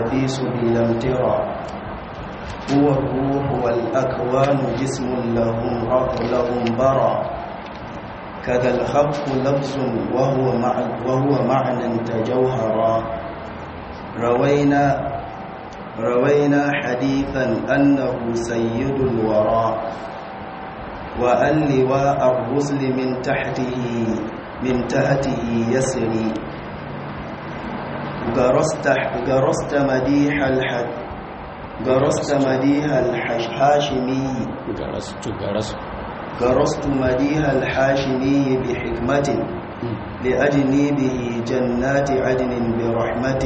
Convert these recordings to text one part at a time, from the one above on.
الحديث بلا امتراء هو الروح والأكوان جسم لهم لهم برى كذا الخلق لفظ وهو مع وهو معنى تجوهرا روينا روينا حديثا أنه سيد الورى وأن لواء الرسل من تحته من تحته يسري جرست جرست مديح الحد جرست مديح الحاشمي جرست جرست جرست مديح الحاشمي بحكمة لأجني به جنات عدن برحمة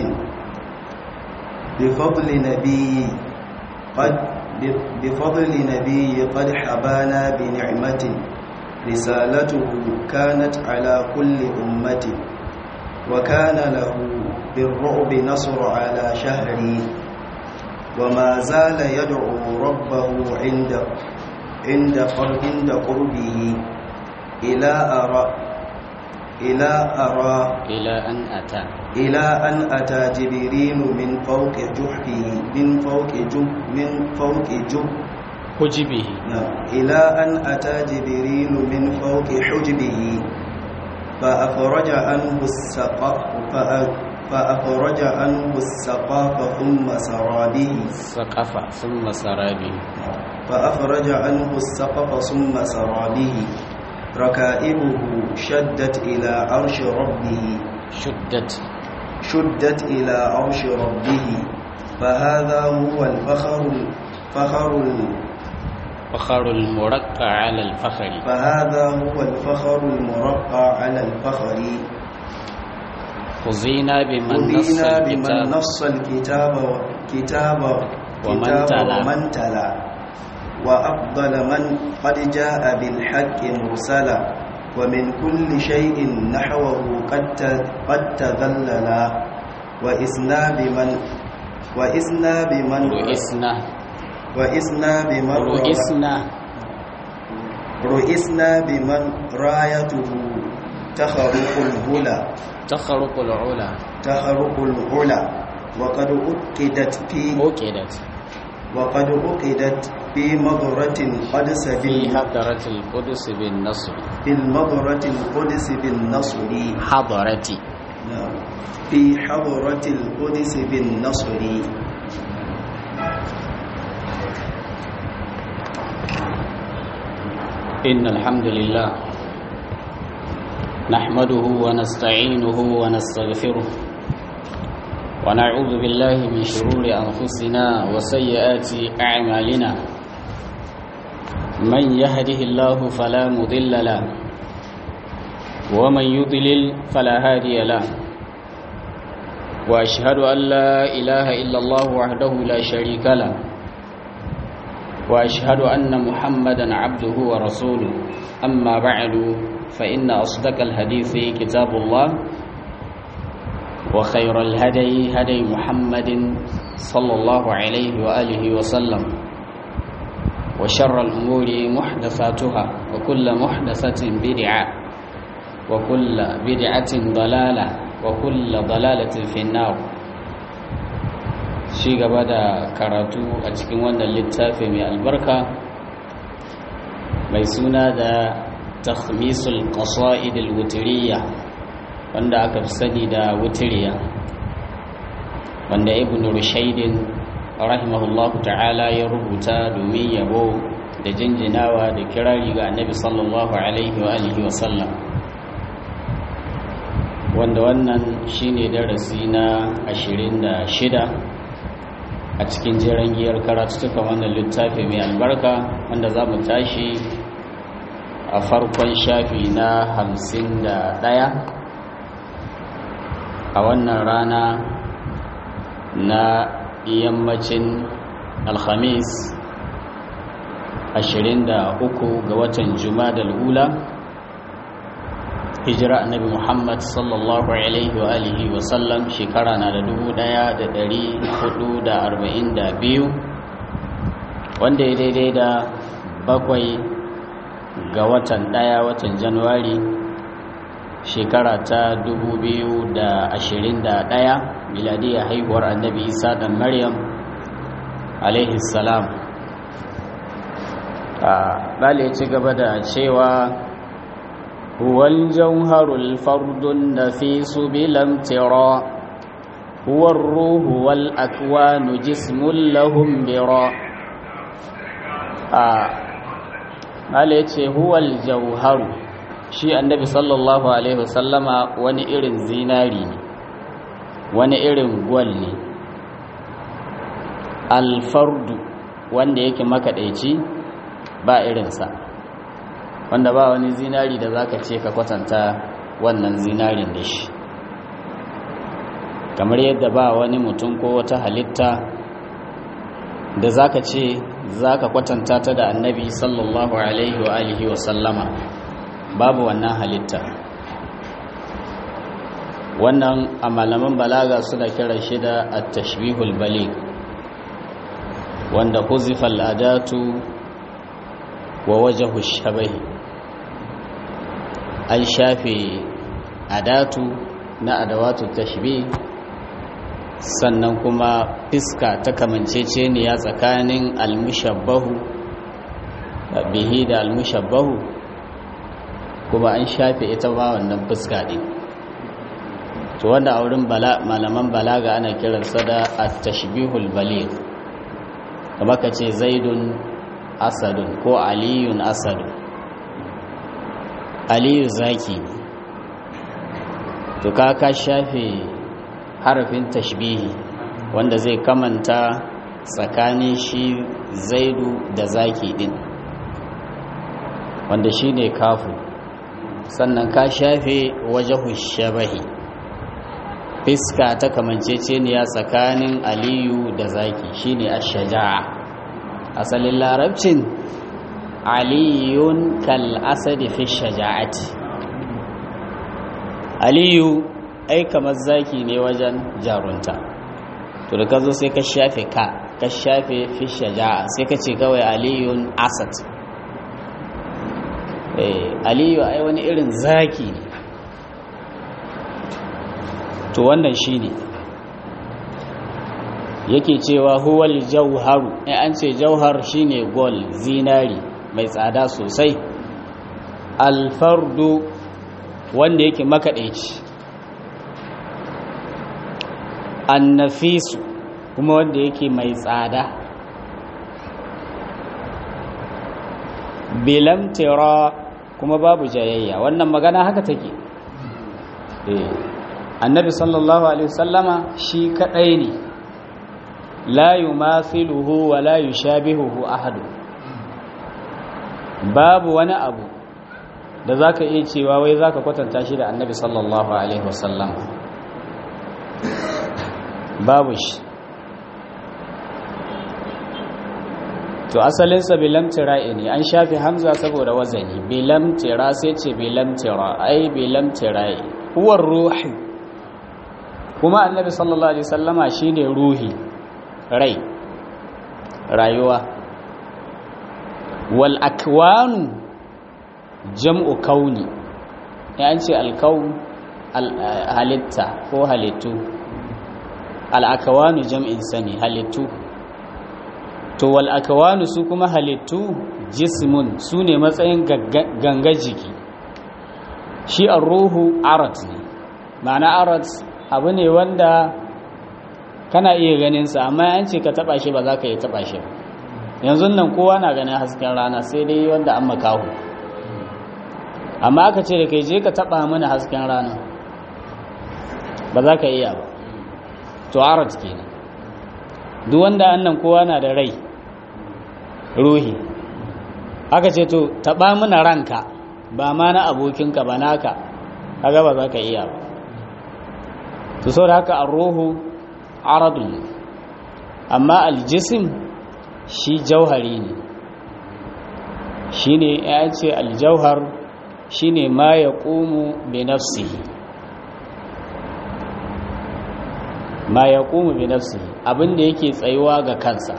بفضل نبي قد بفضل نبي قد حبانا بنعمة رسالته كانت على كل أمة وكان له بالرعب نصر على شهري وما زال يدعو ربه عند عند عند قربه إلى أرى إلى أرى إلى أن أتى إلى أن أتى جبريل من فوق جحفه من فوق جب من فوق جب حجبه نعم. إلى أن أتى جبريل من فوق حجبه فأخرج عنه السقف فأخرج عنه السقاف ثم سرى به سقف ثم سرى به فأخرج عنه السقف ثم سرى به ركائبه شدت إلى عرش ربه شدت شدت إلى عرش ربه فهذا هو الفخر الفخر فخر المرقع على الفخر فهذا هو الفخر المرقع على الفخر خذينا بمن نص أذينا بمن الكتاب نص الكتاب كتاب ومن كتاب تلا. ومن تلا وأفضل من قد جاء بالحق مرسلا ومن كل شيء نحوه قد ت- قد تذللا وإسنا بمن وإسنا بمن رئيسنا وإسنا بمن رئيسنا رئيسنا بمن رايته تخرق الهلا تخرق العلا تخرق العلا وقد أكدت في أوكدت وقد أكدت في مضرة القدس في بال- حضرة القدس بالنصر في المضرة القدس بالنصر حضرتي نعم. في حضرة القدس بالنصر إن الحمد لله نحمده ونستعينه ونستغفره ونعوذ بالله من شرور أنفسنا وسيئات أعمالنا من يهده الله فلا مضل له ومن يضلل فلا هادي له وأشهد أن لا إله إلا الله وحده لا شريك له واشهد ان محمدا عبده ورسوله اما بعد فان اصدق الحديث كتاب الله وخير الهدي هدي محمد صلى الله عليه واله وسلم وشر الامور محدثاتها وكل محدثه بدعه وكل بدعه ضلاله وكل ضلاله في النار shi gaba da karatu a cikin wannan littafi mai albarka mai suna da takhmisul qasa'id al-wutriyya wanda aka fi sani da wutiriya wanda ibn rushaydin rahimahullahu ta'ala ya rubuta domin yabo da jinjinawa da kirari ga annabi sallallahu alaihi wa alihi wa sallam wanda wannan shine darasi na 26 a cikin jiran giyar karatuttuka wannan littafi mai albarka wanda za mu tashi a farkon shafi na hamsin da ɗaya a wannan rana na yammacin alhamis 23 ga watan juma'a da ula hijira annabi muhammad sallallahu alaihi wa alihi wa sallam shekara na da dubu daya da dari hudu da arba'in da biyu wanda ya daidai da bakwai ga watan daya watan januwari shekara ta dubu biyu da ashirin da daya miladiya haihuwar annabi isa dan maryam alaihi salam bale ci gaba da cewa huwal jauharul fardun nafisu bilam tira huwa ruhu wal akwanu jismun lahum bira bale ce huwal jauharu shi annabi sallallahu alaihi wasallama wani irin zinari ne wani irin gwal ne alfardu wanda yake makaɗaici ba irinsa wanda ba wani zinari da zaka ce ka kwatanta wannan zinarin da shi kamar yadda ba wani mutum ko wata halitta da zaka ce zaka kwatanta ta da annabi sallallahu alaihi wa alihi wa sallama babu wannan halitta wannan a malaman balaga suna kiran shi da at-tashbihul baligh wanda huzifa al-adatu wa wajhu shabahi an shafe adatu na adawatu tashbih sannan kuma fiska ta kamanceceniya tsakanin almushabbahu bihi da almushabbahu kuma an shafe ita ba wannan fuska din to wanda a wurin malaman balaga ana kiransa da at-tashbihul baligh kamar ka ce zaidun asadun ko aliyun asadun aliyu zaki to ka ka shafe harafin tashbihi wanda zai kamanta tsakanin shi zaidu da zaki din wanda shi ne kafu sannan ka shafe wajahu shabahi fiska ta kamanceceniya tsakanin aliyu da zaki shine ash-shaja'a asalin larabcin aliyun kal asadi fi shaja'ati aliyu ai kamar zaki ne wajen jarunta to da ka zo sai ka shafe ka ka shafe fi shaja'a sai ka ce kawai aliyun asad eh aliyu ai wani irin zaki ne to wannan shine yake cewa huwal jauharu in an ce jauhar shine gol zinari mai tsada sosai alfardu wanda yake makaɗaici annafisu kuma wanda yake mai tsada bilamtira kuma babu jayayya wannan magana haka take eh annabi sallallahu alaihi wasallama shi kadai ne la yumathiluhu wa la yushabihuhu ahad babu wani abu da zaka iya cewa wai zaka kwatanta shi da annabi sallallahu alaihi wasallam babu shi to asalinsa bilamtira ne an shafi hamza saboda wazani bilamtira sai ce bilamtira ai bilamtira huwar ruhi kuma annabi sallallahu alaihi sallama shine ruhi rai rayuwa wal akwanu jam'u kauni ya an ce alkaun halitta ko halittu al akwanu jam'in sani halittu to wal akwanu su kuma halittu jismun su ne matsayin ganga jiki shi an ruhu arat ne ma'ana arat abu ne wanda kana iya ganinsa amma an ce ka taba shi ba za ka iya taba shi yanzu nan kowa na ganin hasken rana sai dai wanda an makahu amma aka ce da kai je ka taba mana hasken rana ba za ka iya ba to arat kenan duk wanda annan kowa na da rai ruhi aka ce to taba mana ranka ba ma na abokinka ba naka kaga ba za ka iya ba to sau da haka arruhu aradun amma aljisim shi jauhari ne shi ne ya ce aljauhar shi ne ma ya ƙumu bi nafsihi ma ya ƙumu bi nafsihi abinda yake tsayuwa ga kansa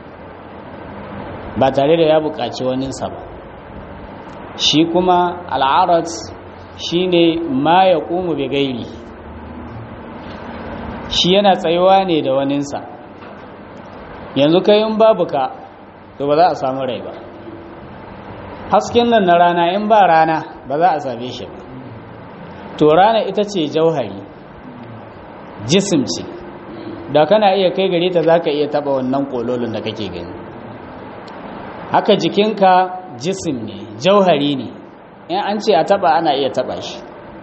ba tare da ya buƙaci waninsa ba shi kuma al'arat shi ne ma ya ƙumu bi gairi shi yana tsayuwa ne da waninsa yanzu kai in babu ka to ba za a samu rai ba hasken nan na rana in ba rana ba za a same shi ba to rana ita ce jauhari jisim ce da kana iya kai gare ta za ka iya taba wannan kololin da kake gani haka jikinka jisim ne jauhari ne in an ce a taba ana iya taba shi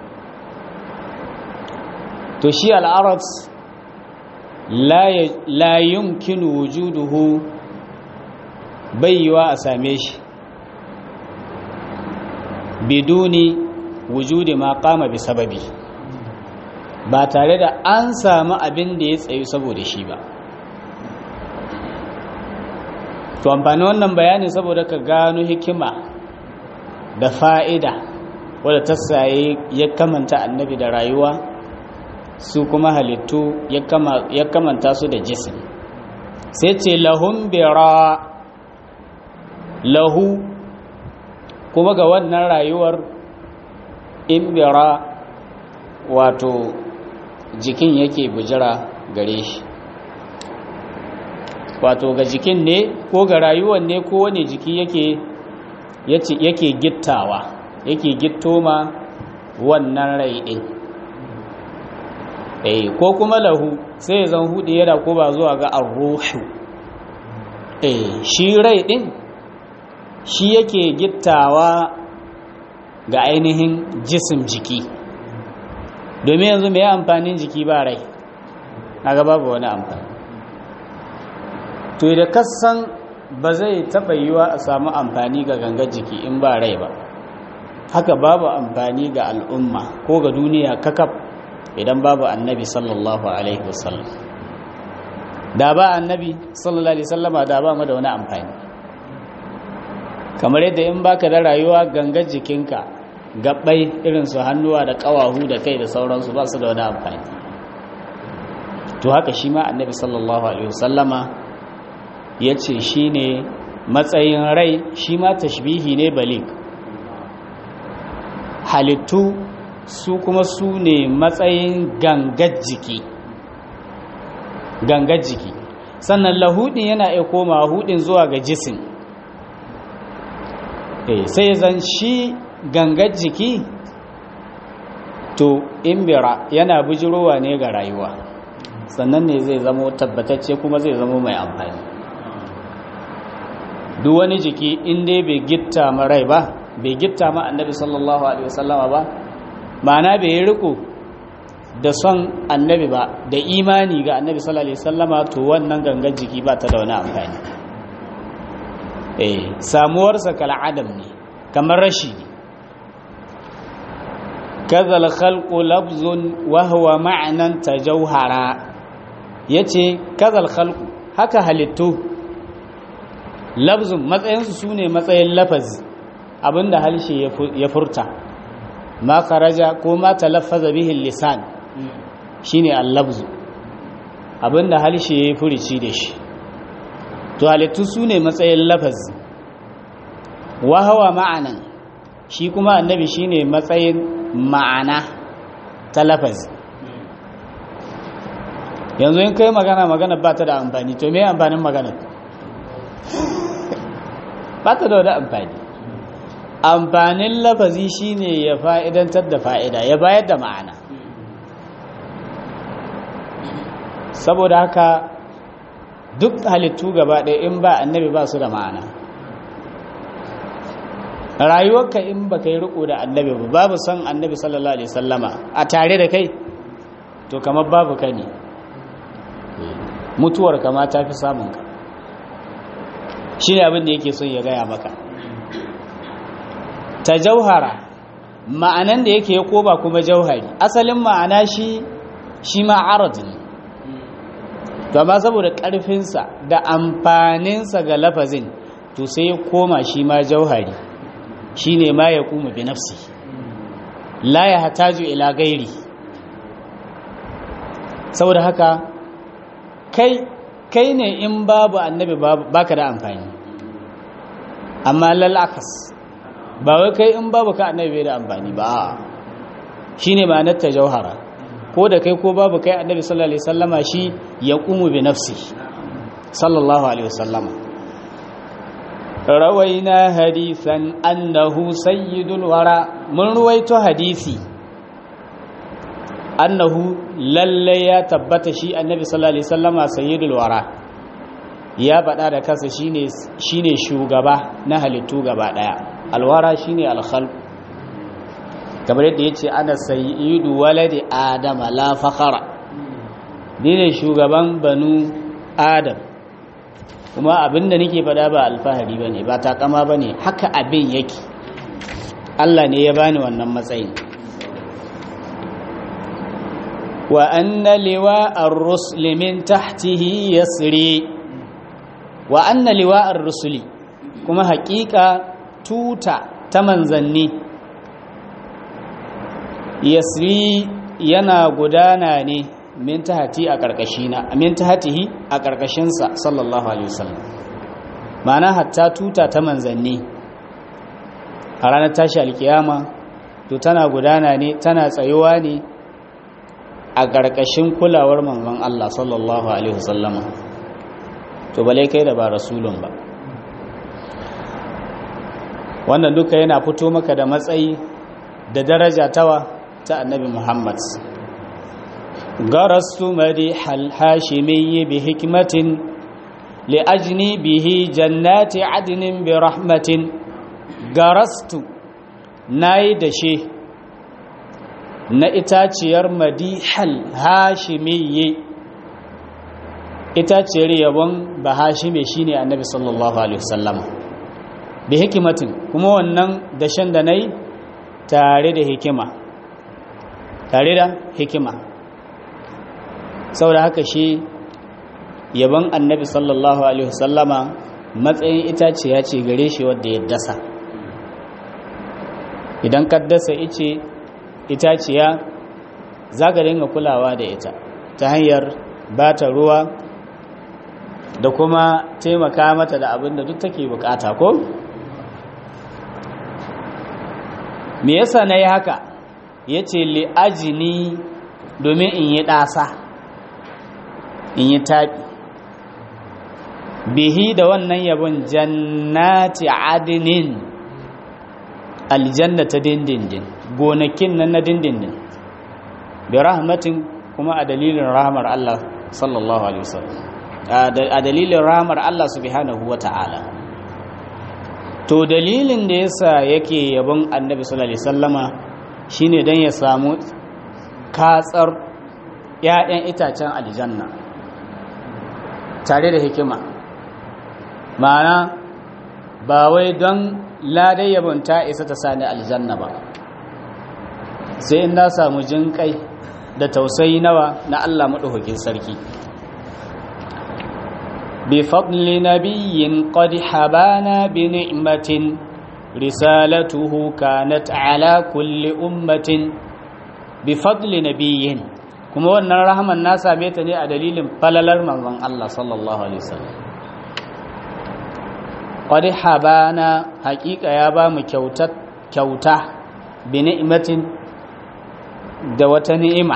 to shi al'arat la yumkinu wujuduhu bayyawa a same shi biduni wujudi ma kama bi sababi ba tare da an samu abin da ya tsayu saboda shi ba to amfani wannan bayanin saboda ka gano hikima da fa'ida wadda ta saye ya kamanta annabi da rayuwa su kuma halittu ya kamanta su da jisim sai ce lahun bera lahu kuma ga wannan rayuwar in bera wato jikin yake bujira gare shi wato ga jikin ne ko ga rayuwar ne ko wani jiki yake yake gittawa yake gittoma wannan rai din eh ko kuma lahu sai ya zan hudu yana ko ba zuwa ga arruhu eh shi rai din shi yake gittawa ga ainihin jisim jiki domin yanzu mai amfanin jiki ba rai na babu wani amfani to da kasan ba zai taɓa yiwa a samu amfani ga gangar jiki in ba rai ba haka babu amfani ga al'umma ko ga duniya kakaf idan babu annabi sallallahu alaihi wasallam da ba annabi sallallahu alaihi wasallama da ba mu da wani amfani kamar yadda in baka da rayuwa gangar jikinka gabbai irin su hannuwa da kawahu da kai da sauransu ba su da wani amfani to haka shi ma annabi sallallahu alaihi wasallama ya ce shi ne matsayin rai shi ma tashbihi ne balik halittu su kuma su ne matsayin gangar jiki gangar jiki sannan lahudin yana iya koma hudin zuwa ga jisin sai zan shi gangar jiki to imbira yana bujirowa ne ga rayuwa sannan ne zai zamo tabbatacce kuma zai zamo mai amfani duk wani jiki in dai bai gitta ma rai ba bai gitta ma annabi sallallahu alaihi wasallama ba ma'ana bai yi riko da son annabi ba da imani ga annabi sallallahu alaihi wasallama to wannan gangan jiki ba ta da wani amfani eh samuwarsa kal adam ne kamar rashi ne kadhal khalqu labzun wa huwa ma'nan tajawhara yace kadhal khalqu haka halittu labzun matsayinsu su ne matsayin lafazi abinda halshe ya furta ma kharaja ko ma talaffaza bihi lisan shine al-labzu abinda halshe ya furici da shi to halittu su ne matsayin lafazi wa hawa ma'anan shi kuma annabi shine matsayin ma'ana ta lafazi yanzu in kai magana magana ba ta da amfani to me amfanin magana ba ta da wani amfani amfanin lafazi shine ya fa'idantar da fa'ida ya bayar da ma'ana saboda haka duk halittu gaba ɗaya in ba annabi ba su da ma'ana rayuwarka in ba ka yi riko da annabi ba babu son annabi sallallahu alaihi sallama a tare da kai to kamar babu ka ne mutuwar kama ta fi samunka shi ne abin da yake son ya gaya maka ta jauhara ma'anan da yake ya koba kuma jauhari asalin ma'ana shi shi ma'arad ne gama saboda ƙarfinsa da amfaninsa ga lafazin to sai ya koma shi ma jauhari shi ne ma ya kuma bi nafsi la ya hataju ila gairi saboda haka kai kai ne in babu annabi baka da amfani amma lalakas ba wai kai in babu ka annabi bai da amfani ba shine ma'anar ta jauhara ko da kai ko babu kai annabi sallallahu alaihi wasallama shi ya qumu bi nafsi sallallahu alaihi wasallama rawaina hadithan annahu sayyidul wara mun ruwaito hadisi annahu lalle ya tabbata shi annabi sallallahu alaihi wasallama sayyidul wara ya faɗa da kansa shine shine shugaba na halittu gaba daya alwara shine alkhalq kamar yadda yace ana sayyidu waladi adama la fakhara ni ne shugaban banu adam kuma abinda nake faɗa ba alfahari bane ba takama bane haka abin yake Allah ne ya bani wannan matsayin wa anna liwa ar-rusli min tahtihi yasri wa anna liwa ar-rusli kuma haƙiƙa tuta ta manzanni yasri yana gudana ne min tahti a ƙarƙashina min tahtihi a ƙarƙashinsa sallallahu alaihi wasallam ma'ana hatta tuta ta manzanni a ranar tashi alkiyama to tana gudana ne tana tsayuwa ne a ƙarƙashin kulawar manzon Allah sallallahu alaihi wasallama to bale kai da ba rasulun ba wannan duka yana fito maka da matsayi da daraja tawa ta annabi Muhammad garastu madihal hashimiyyi bi hikmatin li ajni bihi jannati adnin bi rahmatin garastu nayi da she na itaciyar madihal hashimiyyi itaciyar yabon bahashime shine annabi sallallahu alaihi wasallam bi hikimatin kuma wannan dashen da nayi tare da hikima tare da hikima saboda haka shi yabon annabi sallallahu alaihi wasallama matsayin itaciya ce gare shi wadda ya dasa idan ka dasa ice itaciya za ka dinga kulawa da ita ta hanyar ba ta ruwa da kuma taimaka mata da abin da duk take bukata ko? me yasa na yi haka ya ce li'ajini domin in yi ɗasa in yi taɓi bihi da wannan yabon jannati adinin aljanna ta dindindin gonakin nan na dindindin bi rahmatin kuma a dalilin rahmar Allah sallallahu alaihi wasallam a dalilin rahmar Allah subhanahu wata'ala to dalilin da yasa yake yabon annabi sallallahu alaihi wasallama shine dan ya samu katsar ƴaƴan itacen aljanna tare da hikima ma'ana ba wai don ladai yabon ta isa ta sani aljanna ba sai in na samu jin kai da tausayi nawa na Allah maɗaukakin sarki bi fadli nabiyyin qad habana bi ni'matin risalatuhu kanat ala kulli ummatin bi fadli nabiyyin kuma wannan rahman na same ta ne a dalilin falalar manzon Allah sallallahu alaihi wasallam qad habana haƙiƙa ya ba mu kyauta kyauta bi ni'matin da wata ni'ima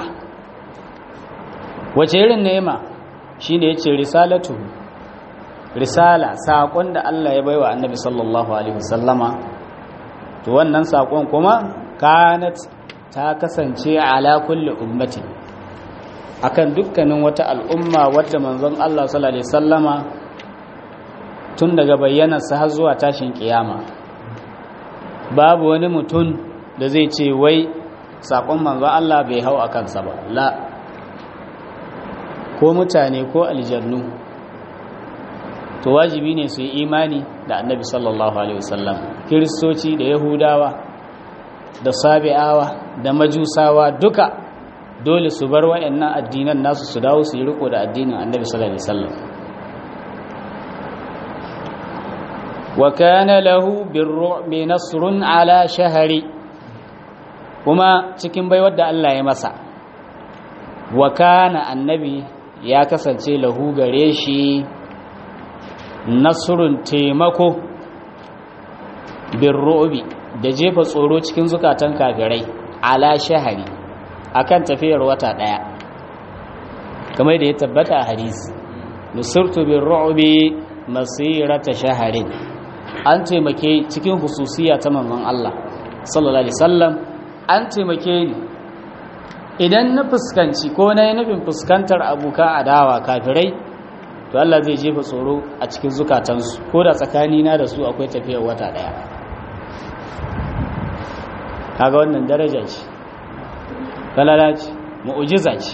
wace irin ni'ima shine yace risalatu risala saƙon da Allah ya baiwa annabi sallallahu alaihi wasallama to wannan saƙon kuma kanat ta kasance ala kulli ummati akan dukkanin wata al'umma wadda manzon Allah sallallahu alaihi wasallama tun daga bayyanarsa har zuwa tashin kiyama babu wani mutum da zai ce wai saƙon manzon Allah bai hau a kansa ba la ko mutane ko aljannu to wajibi ne su yi imani da annabi sallallahu alaihi wasallam kiristoci da yahudawa da sabi'awa da majusawa duka dole su bar wayannan addinan nasu su dawo su yi riko da addinin annabi sallallahu alaihi wasallam wa kana lahu birru'bi nasrun ala shahri kuma cikin baiwar da Allah ya masa wa kana annabi ya kasance lahu gare shi nasrun taimako birru'bi da jefa tsoro cikin zukatan kafirai ala shahari akan tafiyar wata daya kamar da ya tabbata a hadisi nusirtu bin ru'bi masirata shaharin an taimake cikin hususiya ta manzon Allah sallallahu alaihi wasallam an taimake ni idan na fuskanci ko na yi nufin fuskantar abuka adawa kafirai to Allah zai jefa tsoro a cikin zukatansu ko da tsakanina da su akwai tafiyar wata daya kaga wannan daraja ce falala ce mu'jiza ce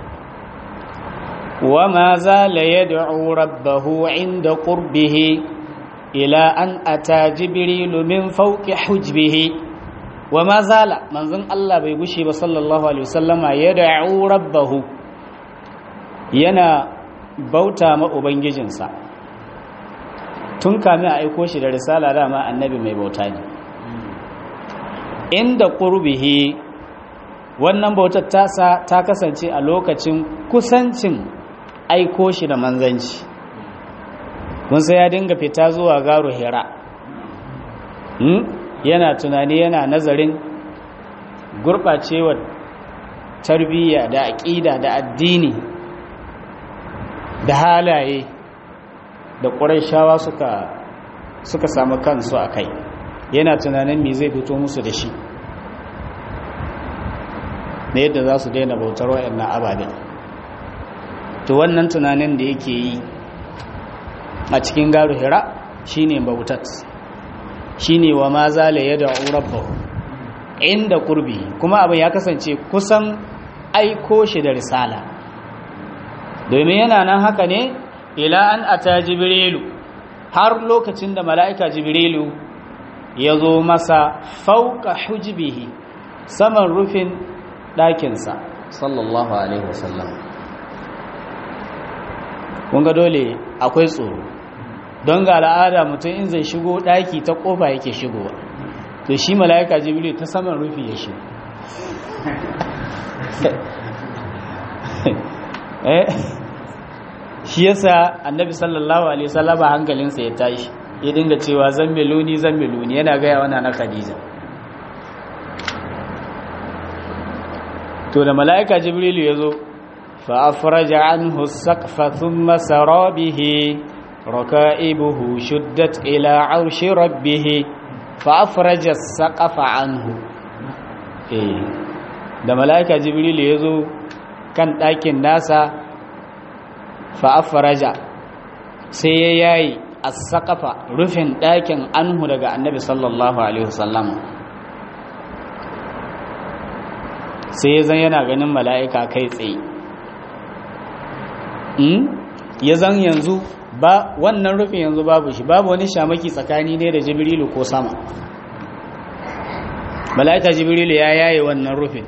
wa ma zala yad'u rabbahu 'inda qurbihi ila an ata jibrilu min fawqi hujbihi wa ma zala manzon Allah bai gushe ba sallallahu alaihi wasallama yad'u rabbahu yana bauta ma ubangijinsa tun kamin a aiko shi da risala dama annabi mai bauta ne inda qurbihi wannan bautar tasa ta kasance a lokacin kusancin aiko shi da manzanci mun sai ya dinga fita zuwa garo hira yana tunani yana nazarin gurɓacewar tarbiyya da aƙida da addini da halaye da ƙuraishawa suka suka samu kansu a kai yana tunanin me zai fito musu da shi na yadda za su daina bautar wa'annan ababen to wannan tunanin da yake yi a cikin garu hira shine bautat shine wa ma zala yad'u rabbahu inda qurbi kuma abin ya kasance kusan aiko shi da risala domin yana nan haka ne ila an ata jibrilu har lokacin da mala'ika jibrilu ya zo masa fauka hujbihi saman rufin ɗakinsa sallallahu alaihi wasallam ga dole akwai tsoro don ga al'ada mutum in zai shigo ɗaki ta ƙofa yake shigowa to shi mala'ika jibril ta saman rufi ya shigo shi yasa annabi sallallahu alaihi wasallam hankalinsa ya tashi ya dinga cewa zammiluni zammiluni yana gaya wana na khadija to da mala'ika jibrilu ya zo fa afraja anhu saqfa thumma sara bihi raka'ibuhu shuddat ila arshi rabbih fa afraja saqfa anhu eh da mala'ika jibrilu ya zo kan ɗakin nasa fa afraja sai ya yayi as-saqafa rufin ɗakin anhu daga annabi sallallahu alaihi wasallam sai ya zan yana ganin mala'ika kai tsaye ya zan yanzu ba wannan rufin yanzu babu shi babu wani shamaki tsakani ne da jibrilu ko sama mala'ika jibrilu ya yaye wannan rufin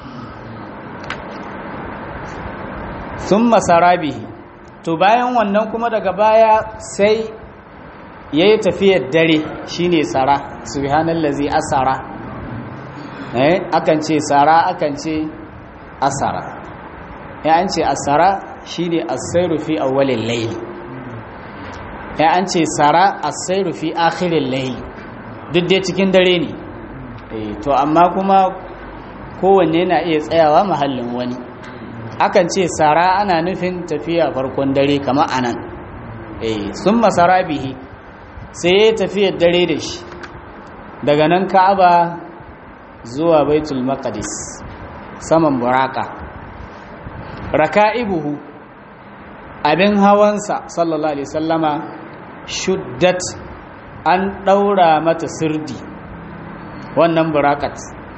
sun masarabihi to bayan wannan kuma daga baya sai ya yi tafiyar dare shine tsara subhanallazi asara eh akan ce tsara akan ce asara ya an ce asara shine as-sayru fi awwalil layl ya an ce tsara as-sayru fi akhiril layl duk dai cikin dare ne eh to amma kuma kowanne na iya tsayawa mahallin wani akan ce tsara ana nufin tafiya farkon dare kamar anan eh sun masara bihi sai ya tafiyar dare da shi daga nan ka'aba zuwa baitul maqdis saman buraka raka'ibuhu abin hawansa sallallahu alaihi sallama shuddat an daura mata sirdi wannan burakat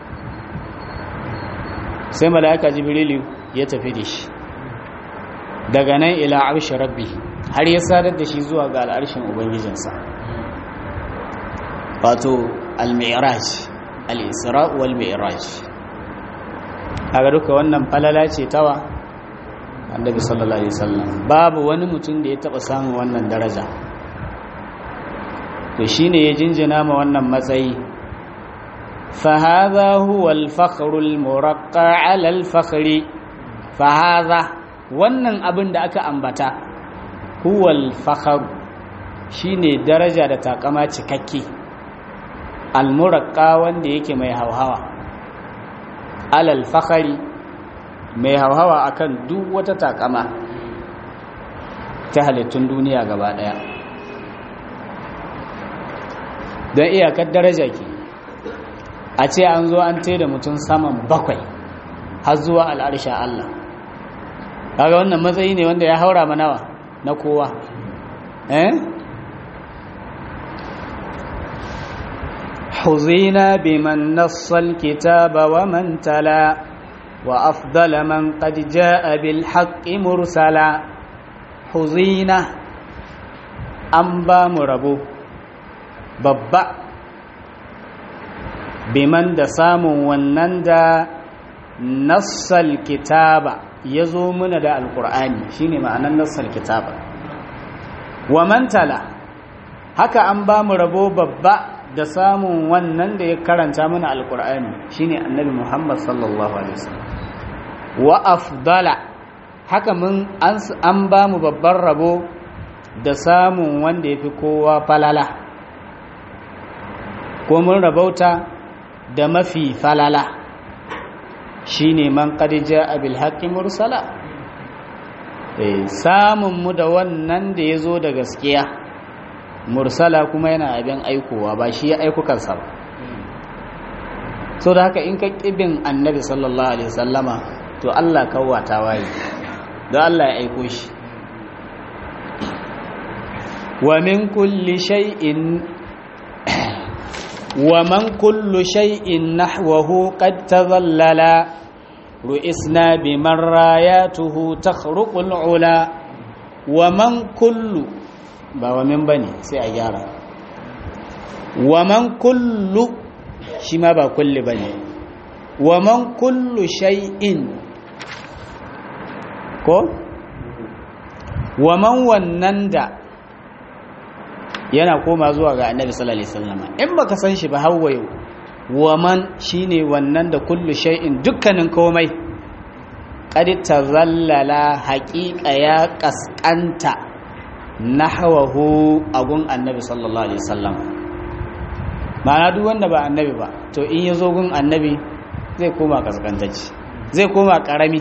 sai mala'ika jibrilu ya tafi da shi daga nan ila arshi rabbi har ya sadar da shi zuwa ga al'arshin ubangijinsa wato al-mi'raj al-isra wal mi'raj kaga duka wannan falala ce tawa annabi sallallahu alaihi wasallam babu wani mutum da ya taba samun wannan daraja to shine ya jinjina ma wannan matsayi fa hadha huwa al-fakhru al-muraqqa 'ala al-fakhri fa hadha wannan abin da aka ambata huwa al-fakhru shine daraja da takama cikakke al-muraqqa wanda yake mai hauhawa alal fakhari mai hauhawa akan duk wata takama ta halittun duniya gaba daya don iyakar daraja ke a ce an zo an da mutum saman bakwai har zuwa al'arsha Allah kaga wannan matsayi ne wanda ya haura manawa na kowa eh حظينا بمن نص الكتاب ومن تلا وأفضل من قد جاء بالحق مرسلا حظينا أنبا مربو ببا بمن دسام ونندا نص الكتاب يزومنا دا القرآن شيني معنى نص الكتاب ومن تلا haka an ba mu rabo babba da samun wannan da ya karanta mana alkur'ani shine annabi Muhammad sallallahu alaihi wasallam wa afdala haka mun an ba mu babban rabo da samun wanda yafi kowa falala ko mun rabauta da mafi falala shine man qad jaa bil haqqi mursala eh samun mu da wannan da yazo da gaskiya mursala kuma yana abin aikowa ba shi ya aiku kansa ba so da haka in ka ƙibin annabi sallallahu alaihi wasallama to Allah kawata waye don Allah ya aiko shi wa min kulli shay'in wa man kullu shay'in nahwahu qad tadhallala ru'isna biman rayatuhu takhruqul ula wa man kullu ba wa min bane sai a gyara wa man kullu shi ma ba kulli bane wa man kullu shay'in ko wa man wannan da yana koma zuwa ga annabi sallallahu alaihi wasallam in baka san shi ba hawayo wa man shine wannan da kullu shay'in dukkanin komai qad tazallala haqiqa ya kaskanta nahawahu agun annabi sallallahu alaihi wasallam ma'ana duk wanda ba annabi ba to in ya zo gun annabi zai koma kaskantacci zai koma karami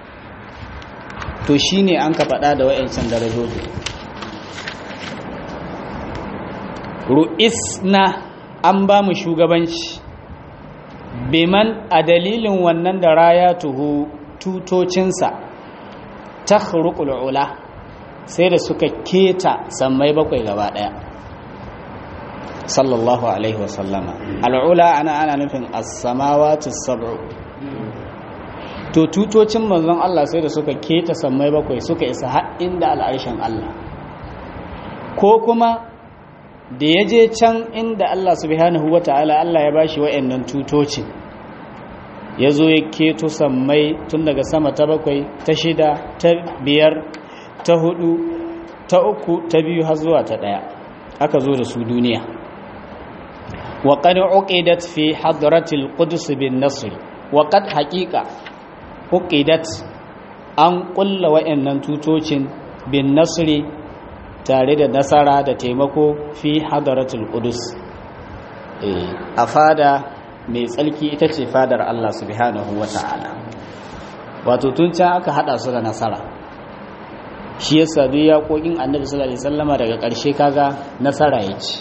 to shine an ka faɗa da wayancan darajoji ru'isna an ba mu shugabanci biman a dalilin wannan da raya tuhu tutocinsa ta ula sai da suka keta sammai bakwai gaba daya sallallahu alaihi wasallama al'ula ana ana nufin as-samawati sab'u to tutocin manzon Allah sai da suka keta sammai bakwai suka isa har inda al'arshin Allah ko kuma da ya je can inda Allah subhanahu wata'ala Allah ya bashi wa'annan tutocin ya zo ya keto sammai tun daga sama ta bakwai ta shida ta biyar ta hudu ta uku ta biyu har zuwa ta daya aka zo da su duniya wa qad uqidat fi hadratil qudus bin nasr wa qad haqiqa uqidat an kulla wayannan tutocin bin nasri tare da nasara da taimako fi hadratil qudus eh a fada mai tsalki ita ce fadar Allah subhanahu wata'ala wato tun can aka hada su da nasara shi yasa duk yaƙoƙin annabi sallallahu alaihi wasallama daga ƙarshe kaga nasara ya ci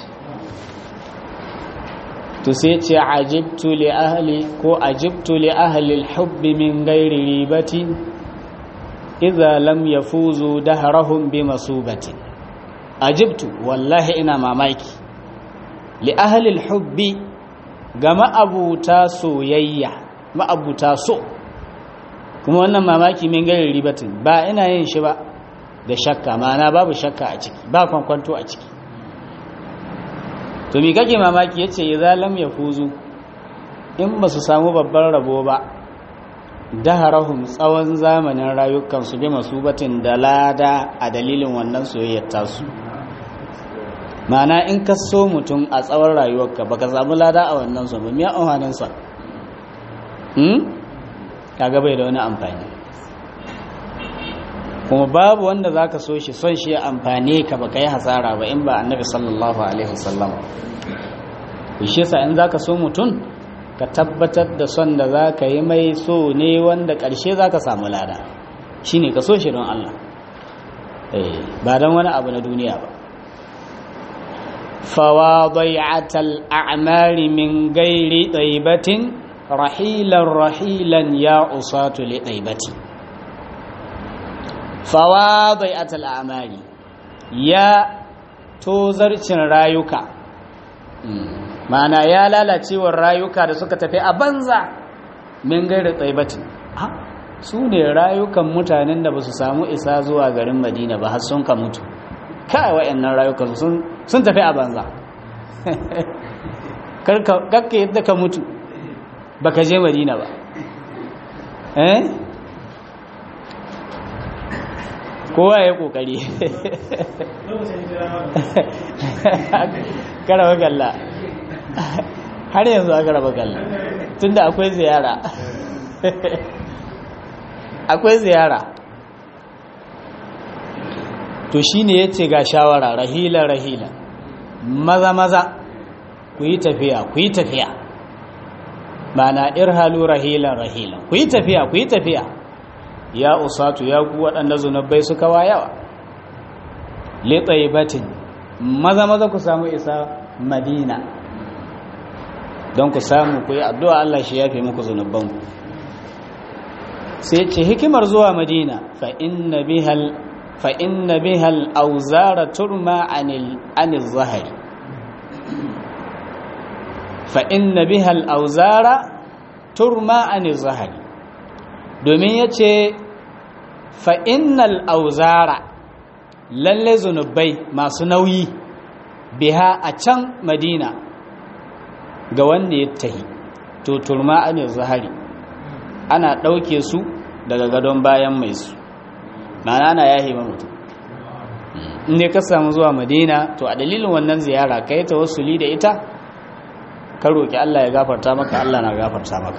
to sai ce ajibtu li ahli ko ajibtu li ahli al-hubb min ghairi ribati idza lam yafuzu dahrahum bi masubati ajibtu wallahi ina mamaki li ahli al-hubb ga ma'abuta soyayya ma'abuta so kuma wannan mamaki min ghairi ribatin ba ina yin shi ba da shakka ma'ana babu shakka a ciki ba kwankwanto a ciki to mi kake mamaki yace idza lam yafuzu in ba su samu babban rabo ba daharahum tsawon zamanin rayukan su bi masubatin da lada a dalilin wannan soyayyar tasu ma'ana in ka so mutum a tsawon rayuwarka baka samu lada a wannan so ba me amfanin sa hmm kaga bai da wani amfani kuma babu wanda za ka so shi son shi ya amfane ka ba ka yi hasara ba in ba annabi sallallahu alaihi wasallam shi yasa in za ka so mutum ka tabbatar da son da za ka yi mai so ne wanda ƙarshe za ka samu lada shi ne ka so shi don Allah ba don wani abu na duniya ba fawa bai'atal a'mari min gairi ɗaibatin rahilan rahilan ya usatu li ɗaibati fawa bai'atal a'mari ya tozarcin rayuka ma'ana ya lalacewar rayuka da suka tafi a banza min gairi tsaibatin su ne rayukan mutanen da ba su samu isa zuwa garin madina ba har sun ka mutu kai wa'annan rayukan sun tafi a banza kakka yadda ka mutu ba ka je madina ba eh kowa ya kokari karaba kalla har yanzu aka raba kalla tunda akwai ziyara akwai ziyara to shine yace ga shawara rahila rahila maza maza ku yi tafiya ku yi tafiya mana irhalu rahilan rahilan ku yi tafiya ku yi tafiya ya usatu ya ku waɗanda zunubai suka wayawa litaibatin maza maza ku samu isa madina don ku samu ku yi addu'a Allah shi yafe muku zunubanku sai ce hikimar zuwa madina fa inna bihal fa inna bihal auzara turma anil anil zahari fa inna bihal auzara turma anil zahari domin yace fa innal auzara lalle zunubai masu nauyi biha a can madina ga wanda ya tahi to turma anil zahari ana ɗauke su daga gadon bayan mai su ma'ana ana yahe mutum ne ka samu zuwa madina to a dalilin wannan ziyara ka yi tawassuli da ita ka roƙi Allah ya gafarta maka Allah na gafarta maka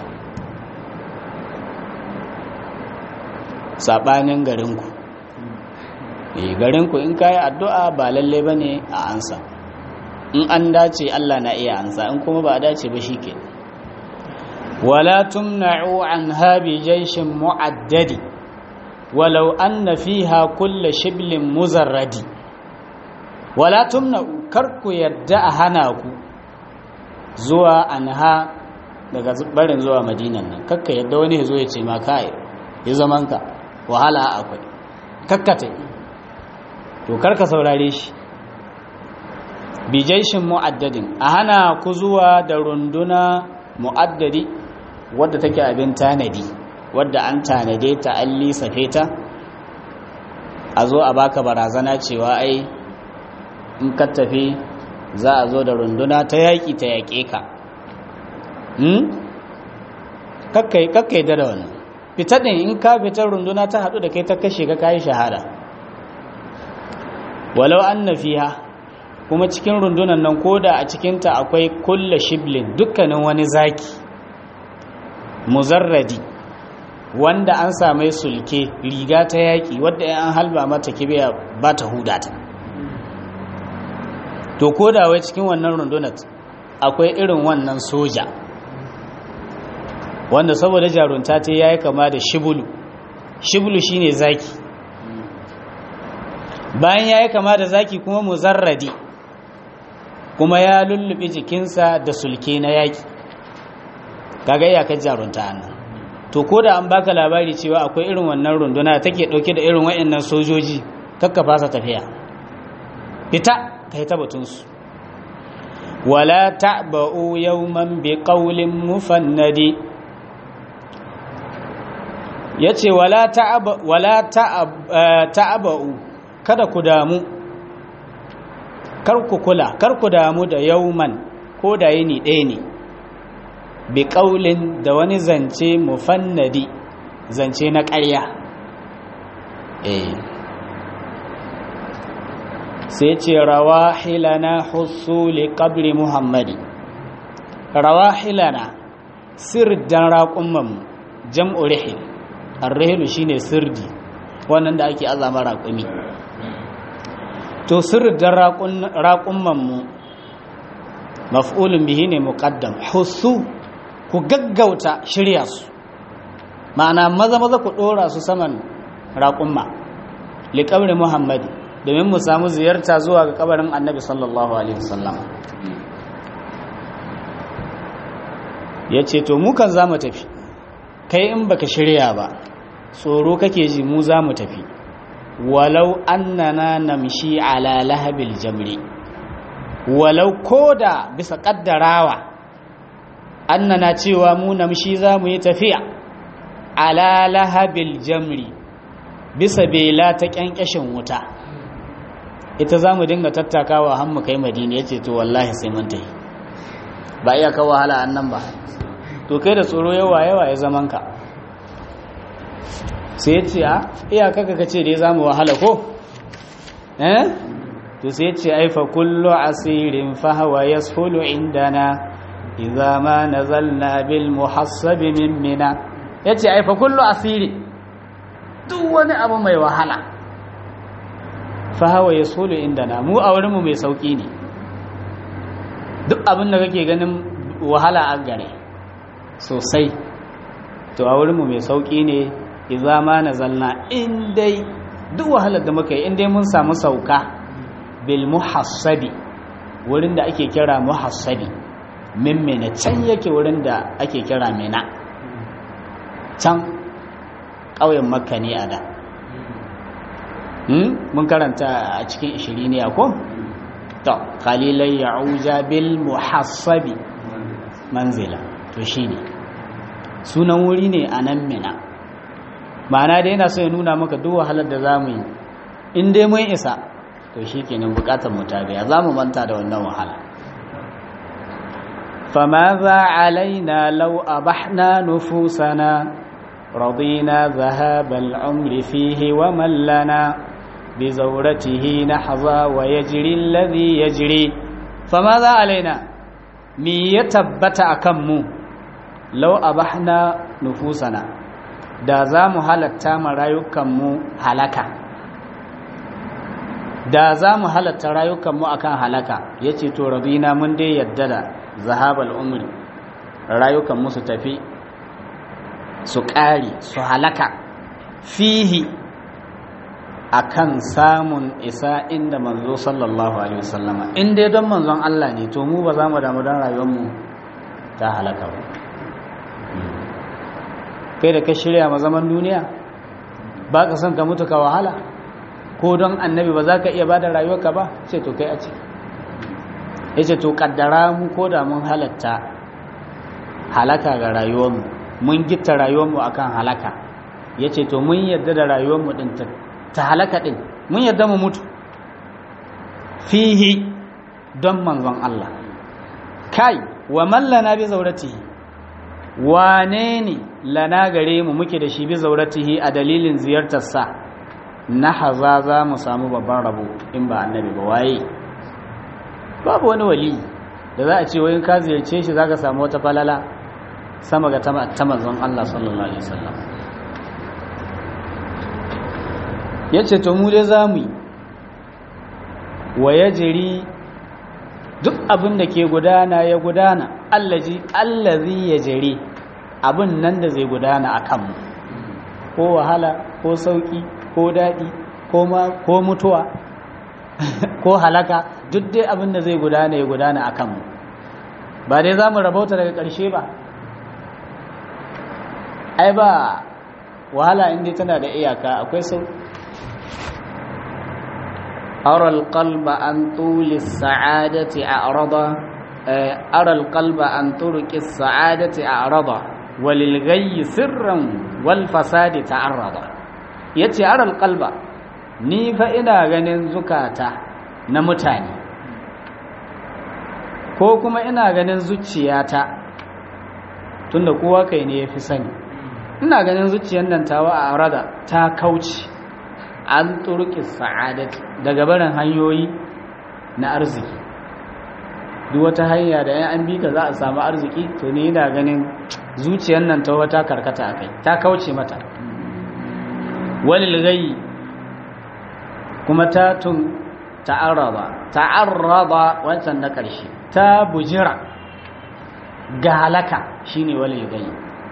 saɓanin garinku garinku in ka yi addu'a ba lalle ba ne a ansa in an dace Allah na iya ansa in kuma ba a dace ba shi ke ولا تمنعوا عنها بجيش معدد ولو أن فيها كل شبل مزرد ولا تمنعوا كركو يدع هناكو زوا عنها daga barin zuwa madinan nan kakka yadda wani zo ya ce ma kai ya zaman ka wahala akwai kakkata to karka saurare shi bijaishin mu'addadin a hana ku zuwa da runduna mu'addadi wadda take abin tanadi wadda an tanade ta an lissafe ta a zo a baka barazana cewa ai in ka tafi za a zo da runduna ta yaƙi ta yaƙe ka kakkai da wannan fita ɗin in ka fitar runduna ta haɗu da kai ta kashe ka kayi shahada walau an na fiha kuma cikin rundunan nan koda a cikinta akwai kulla shiblin dukkanin wani zaki muzarradi wanda an same sulke riga ta yaƙi wadda an halba mata kibiya ba ta hudata to koda wai cikin wannan rundunar akwai irin wannan soja wanda saboda jarunta ta yayi kama da shibulu shibulu shine zaki bayan yayi kama da zaki kuma muzarradi kuma ya lullube jikinsa da sulke na yaƙi kaga iyakar jarunta nan to ko da an baka labari cewa akwai irin wannan runduna take dauke da irin wayannan sojoji kakka fasa tafiya fita kai ta batunsu wala ta'ba'u yawman bi qawlin mufannadi yace wala ta'aba wala ta'aba'u kada ku damu kar ku kula kar ku damu da yauman ko da yini ɗaya ne bi ƙaulin da wani zance mufannadi zance na ƙarya eh sai ce rawahilana husuli qabri muhammadi rawahilana sirdan raƙumman jam'u rihil ar-rihilu shine sirdi wannan da ake azama raƙumi to sirdan raƙumman mu maf'ulun bihi ne muqaddam husu ku gaggauta shirya su ma'ana maza maza ku ɗora su saman raƙumma liƙabri muhammadi domin mu samu ziyarta zuwa ga kabarin annabi sallallahu alaihi wasallam ya ce to mu kan za mu tafi kai in baka shirya ba tsoro kake ji mu za mu tafi walau annana namshi ala lahabil jamri walau koda bisa kaddarawa annana cewa mu namshi za mu yi tafiya ala lahabil jamri bisa bela ta kyankyashin wuta ita za mu dinga tattakawa har mu kai madina ya ce to wallahi sai mun tafi ba iya kawo wahala annan ba to kai da tsoro yawa yawa ya zaman ka sai ya ce a iyaka ka ce da ya zama wahala ko eh to sai ya ce aifa kullu asirin fahawa yashulu indana idza ma nazalna bil muhassab min mina yace aifa kullu asiri duk wani abu mai wahala fahawa yashulu indana mu a wurin mu mai sauki ne duk abin da kake ganin wahala a gare sosai to a wurinmu mai sauƙi ne iza ma na zalna in dai duk wahalar da muka yi in dai mun samu sauka bil muhassabi wurin da ake kira muhassabi min mena can yake wurin da ake kira mena can ƙauyen makka ne a da mun karanta a cikin ishiri ne ko to khalilai ya'uja bil muhassabi manzila to shine sunan wuri ne a nan mina ma'ana da yana so ya nuna maka duk wahalar da zamu yi in dai mun isa to shikenan bukatar mu ta biya zamu manta da wannan wahala فماذا علينا لو أبحنا نفوسنا رضينا ذهاب العمر فيه ومن لنا بزورته نحظى ويجري الذي يجري فماذا علينا مي يتبت أكمو لو أبحنا نفوسنا da za mu halatta ma rayukanmu halaka da za mu halatta rayukanmu akan halaka ya ce to rabina mun dai yadda da zahabal umri rayukanmu su tafi su ƙari su halaka fihi akan samun isa inda manzo sallallahu alaihi wasallama in dai don manzon Allah ne to mu ba za mu damu don rayuwarmu ta halaka ba kai da ka shirya ma zaman duniya ba ka son ka mutu ka wahala ko don annabi ba za ka iya ba da rayuwarka ba ce to kai a ce ya ce to kaddara mu ko da mun halatta halaka ga rayuwarmu mun gitta rayuwarmu akan halaka ya ce to mun yadda da rayuwarmu din ta halaka din mun yadda mu mutu fihi don manzon Allah kai wa mallana bi zauratihi wane ne lana gare mu muke da shi bi zauratihi a dalilin ziyartarsa na haza za mu samu babban rabo in ba annabi ba waye babu wani wali da za a ce wayin ka ziyarce shi zaka samu wata falala sama ga ta manzon Allah sallallahu alaihi wasallam yace to mu dai zamu yi wa yajri duk abin da ke gudana ya gudana allazi allazi yajri abin nan da zai gudana akan mu ko wahala ko sauki ko dadi ko ma ko mutuwa ko halaka duk dai abin da zai gudana ya gudana a kanmu ba dai za mu rabauta daga ƙarshe ba ai ba wahala inda tana da iyaka akwai sau aral qalba an tuli sa'adati a'rada aral qalba an turki sa'adati a'rada walil ghayyi sirran wal fasadi ta'arrada yace aral qalba ni fa ina ganin zukata na mutane ko kuma ina ganin zuciyata tunda kowa kai ne ya fi sani ina ganin zuciyar nan tawa a arada ta kauce an turki sa'adati daga barin hanyoyi na arziki duk wata hanya da yan an bi ka za a samu arziki to ni ina ganin zuciyar nan tawa ta karkata a kai ta kauce mata walil gayi kuma ta tun ta'arraba ta'arraba wancan na ƙarshe ta bujira ga halaka shine wale gai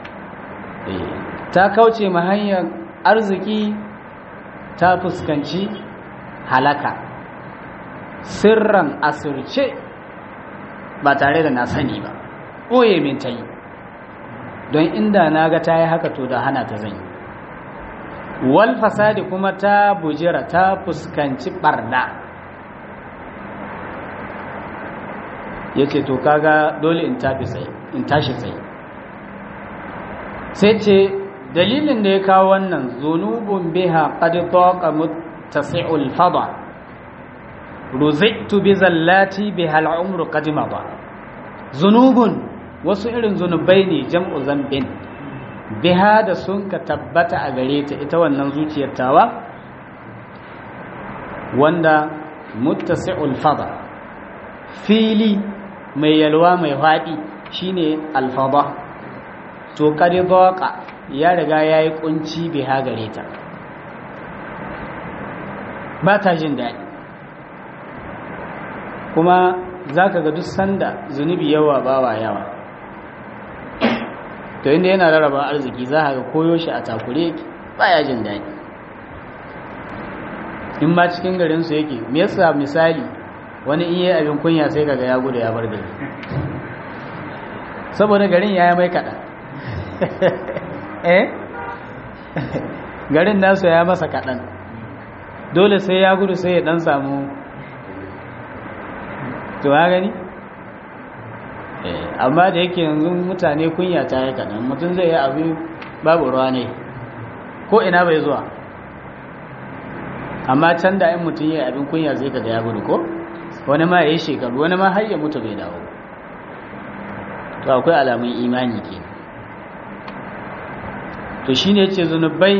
ta kauce ma hanyar arziki ta fuskanci halaka sirran asirce ba tare da na sani ba ɓoye min ta yi don inda na ga ta yi haka to da hana ta zan yi wal fasadi kuma ta bujira ta fuskanci barna ya ce to kaga dole in tashi tsaye sai ce dalilin da ya kawo wannan zunubun biha qad taqa muttasi'ul fada ruzitu bi zallati biha al'umru qad mada zunubun wasu irin zunubai ne jam'u zambin biha da sun ka tabbata a gare ta ita wannan zuciyar tawa wanda muttasi'ul fada fili mai yalwa mai faɗi shine alfada to kadi dhaqa ya riga yayi kunci biha gare ta ba ta jin daɗi kuma zaka ga duk sanda zunubi yawa bawa yawa to inda yana rarraba arziki za ka ga koyo shi a takure baya jin daɗi in ma cikin garinsu yake me yasa misali wani in yi abin kunya sai kaga ya gudu ya bar gari saboda garin ya yi mai kaɗan eh garin nasu ya masa kaɗan dole sai ya gudu sai ya ɗan samu to ya gani amma da yake yanzu mutane kunya ta yi kaɗan mutum zai yi abu babu ruwa ne ko ina bai zuwa amma can da in mutum yi abin kunya zai kaga ya gudu ko wani ma ya yi shekaru wani ma har ya mutu bai dawo to akwai alamun imani ke to shi ne ce zunubai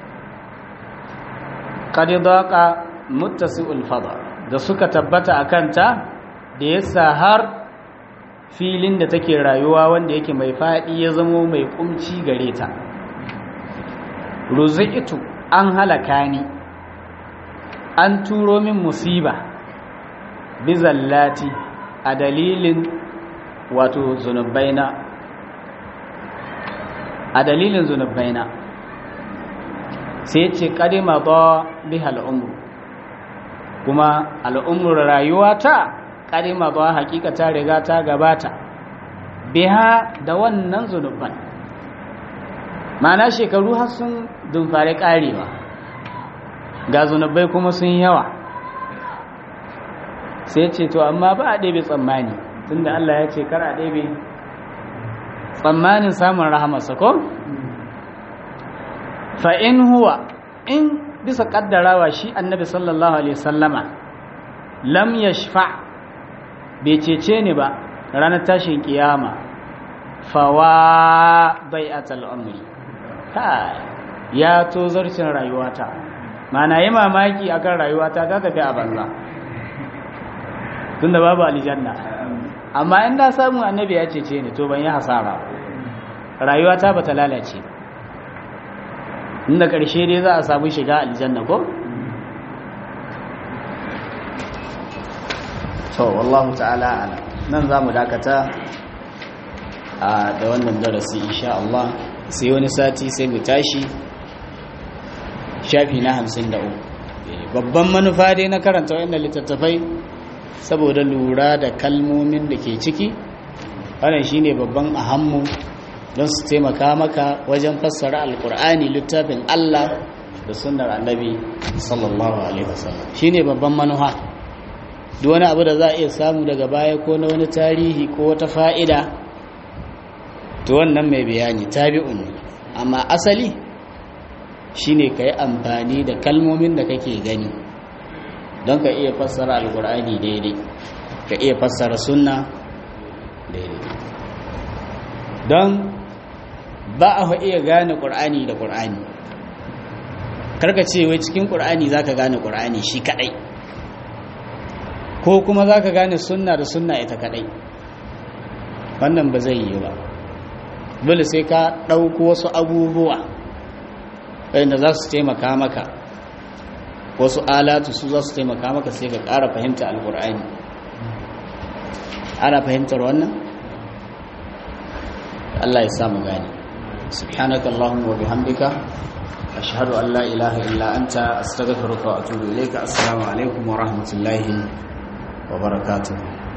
ƙadidaƙa muttasi'ul fada da suka tabbata a kanta da yasa har filin da take rayuwa wanda yake mai faɗi ya zamo mai kumci gare ta ruzi'itu an halaka ni an turo min musiba bizallati a dalilin wato zunubaina a dalilin zunubaina sai ce kadima ba biha al'umru kuma al'umru rayuwa ta kadima ba hakika ta riga ta gabata biha da wannan zunuban mana shekaru har sun dumfare karewa ga zunubai kuma sun yawa sai ce to amma ba a ɗebe tsammani tunda Allah ya ce kar a ɗebe tsammanin samun rahamarsa ko? fa'in huwa in bisa ƙaddarawa shi annabi sallallahu alaihi sallama lam ya shafa bai cece ni ba ranar tashin kiyama fawa bai a tal'amuri ya to zarcin rayuwata mana yi mamaki akan rayuwata ta tafi a banza tunda babu aljanna amma in da samu annabi ya cece ni to ban yi hasara rayuwata ba ta lalace inda ƙarshe dai za a samu shiga aljanna ko to wallahu ta'ala ala nan za mu dakata a da wannan darasi insha Allah sai wani sati sai mu tashi shafi na hamsin da uku babban manufa dai na karanta wannan littattafai saboda lura da kalmomin da ke ciki wannan shine babban ahammu don su taimaka maka wajen fassara alkur'ani littafin Allah da sunnar annabi sallallahu alaihi wasallam shine babban manufa duk wani abu da za a iya samu daga baya ko na wani tarihi ko wata fa'ida to wannan mai bayani tabi'un ne amma asali shine ka yi amfani da kalmomin da kake gani don ka iya fassara alkur'ani daidai ka iya fassara sunna daidai don ba a iya gane ƙur'ani da ƙur'ani karka ce wai cikin ƙur'ani za ka gane ƙur'ani shi kaɗai ko kuma za ka gane sunna da sunna ita kaɗai wannan ba zai yi ba dole sai ka ɗauko wasu abubuwa wanda za su taimaka maka wasu alatu su za su taimaka maka sai ka ƙara fahimta alƙur'ani ana fahimtar wannan Allah ya samu gani subhanaka allahumma wa bihamdika ashhadu an la ilaha illa anta astaghfiruka wa atubu ilayka assalamu alaikum wa rahmatullahi wa barakatuh